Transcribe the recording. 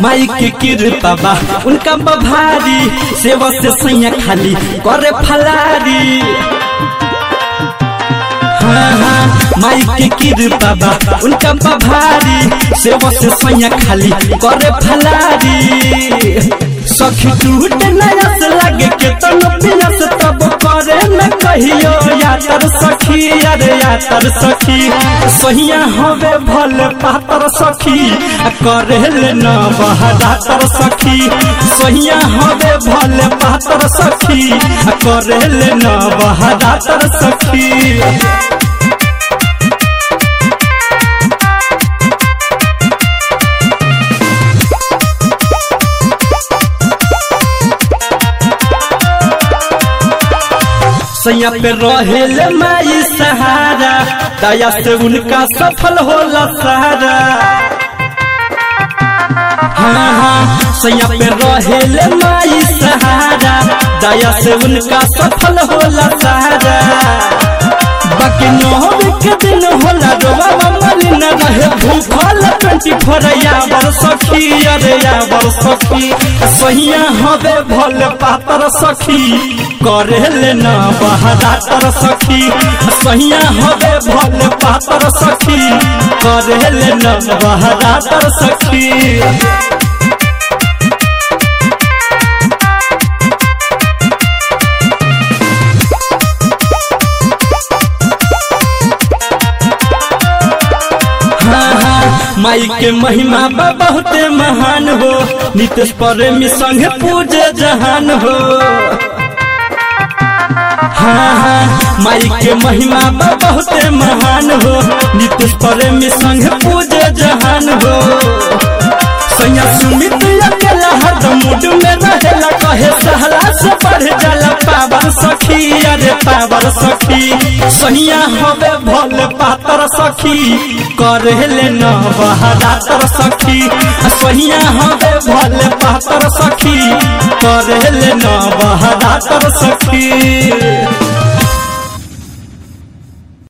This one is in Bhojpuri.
माई के कृपा बा उनका बभारी सेवा से सैया खाली करे फलारी हाँ हाँ माई के कृपा बा उनका बभारी सेवा से सैया खाली करे फलारी सखी टूट नया से लगे के तन पियस तब करे न कहियो यातर सखी अरे यातर सखी सहिया हवे भले पातर सखी आ करे ले न बहदातर सखी सहिया हवे भले पातर सखी आ करे ले न बहदातर सखी सैया पे रहेले माई सहारा दया से उनका सफल होला सहारा हाँ हाँ सैया पे रहेले माई सहारा दया से उनका सफल होला सहारा बाकी नौवे के दिन होला रोवा मली न रहे भूखल ट्वेंटी फोर यावर सखी अरे यावर सखी सहिया हवे भल पातर सखी करे ले न बहदातर सखी सहिया हवे भल पातर सखी करे ले न बहदातर सखी माई के महिमा बा बहुते महान हो नितेश प्रेमी संगे पूजे जहान हो हाँ हाँ माई के महिमा बा बहुते महान हो नितेश प्रेमी संगे पूजे जहान हो सैया सुमित अकेला हरदम मूड में रहेला कहे सहला से बढ़ जाला पावर सखी अरे पावर सखी सैया हवे भले पातर सखी करे ले न बहदातर सखी सैया हवे भले पातर सखी करे ले न बहदातर सखी